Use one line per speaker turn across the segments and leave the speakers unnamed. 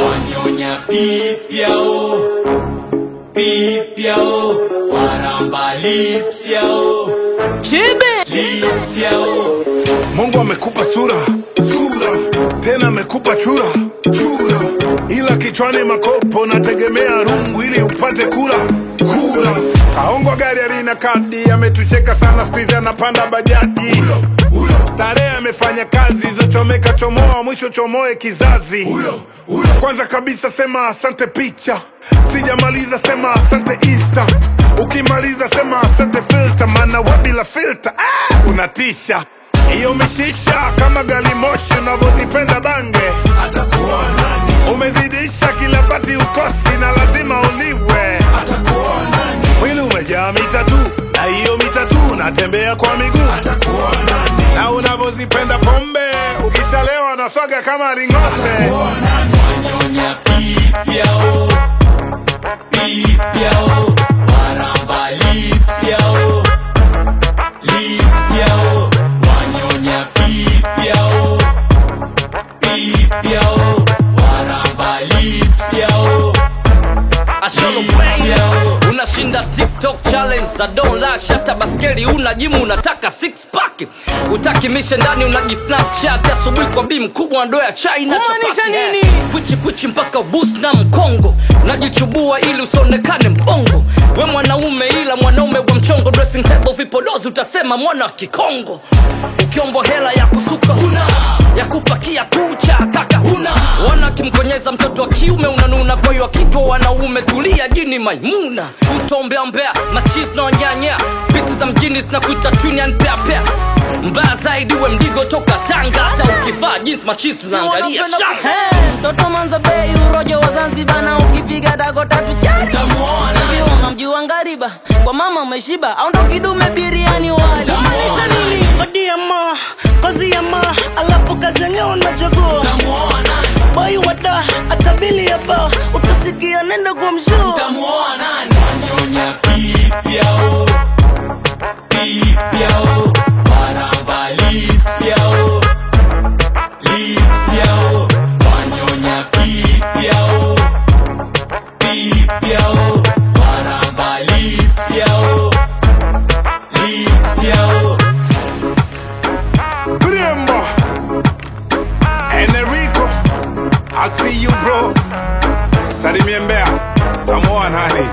wanyonya pipyao pipyao waramba lipsyao
Chibi
lipsyao
Mungu amekupa sura sura, tena amekupa chura chura, ila kichwani makopo, nategemea rungu ili upate kula kula. Kaongwa gari alina kadi, ametucheka sana, skuizi anapanda bajaji. Starehe amefanya kazi zochomeka, chomoa mwisho chomoe kizazi. Kwanza kabisa sema asante picha, sijamaliza sema asante Insta. Ukimaliza sema asante filter, maana we bila filter ah, unatisha hiyo mishisha kama gali moshi unavyozipenda bange
atakuwa nani
umezidisha kila pati ukosi na lazima uliwe
atakuwa nani
mwili umejaa mitatu na hiyo mitatu unatembea kwa miguu
atakuwa nani
na unavyozipenda pombe ukishalewa na swaga kama ring'ombe
wanyonya pipyao pipyao waramba lipsyao lipsyao wanyonya pipyao pipyao waramba lipsyao
Asholo Brains unashinda TikTok challenge za don't lash hata baskeli una jimu unataka six pack utaki mishe ndani unaji Snapchat asubuhi kwa bii mkubwa ndoo ya chai na
Kumaanisha
chapati, eh.
nini?
kwichi kwichi mpaka ubus na mkongo unajichubua ili usionekane mbongo we mwanaume ila mwanaume wa mchongo dressing table vipodozi utasema mwana wa kikongo ukiombo hela ya kusuka huna ya kupakia kucha kaka huna wana kimkonyeza mtoto wa kiume unanuna kwa hiyo akitwa wanaume tulia jini maimuna utombea mbea machis na wanyanya pisi za mjini zinakuita twinian peapea mbaya zaidi we mdigo toka tanga hata ukivaa jinsi machis tunaangalia
Wanapenda ku-
shanga
Hey, mtoto manza bei urojo wa zanzibar na ukipiga dago tatu chari
Utamuona.
hivi unamjua ngariba kwa mama umeshiba au ndo kidume biriani wali
Maanisha nini?
odiama kazi ya ma alafu kazi yenyewe unachagua
tamuoa nani
bai wada atabili ya ba utasikia nenda kwa mshuu
tamuoa nani wanyonya pipyao pipyao waramba lipsyao lipsyao wanyonya pipyao pipyao waramba lipsyao lipsyao
Brembo Enrico I see you bro Salimie Mbeya tamuoa nani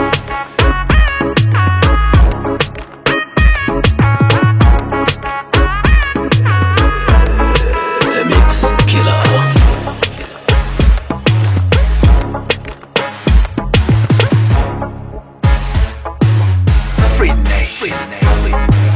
The Mix Killer.
Free Nation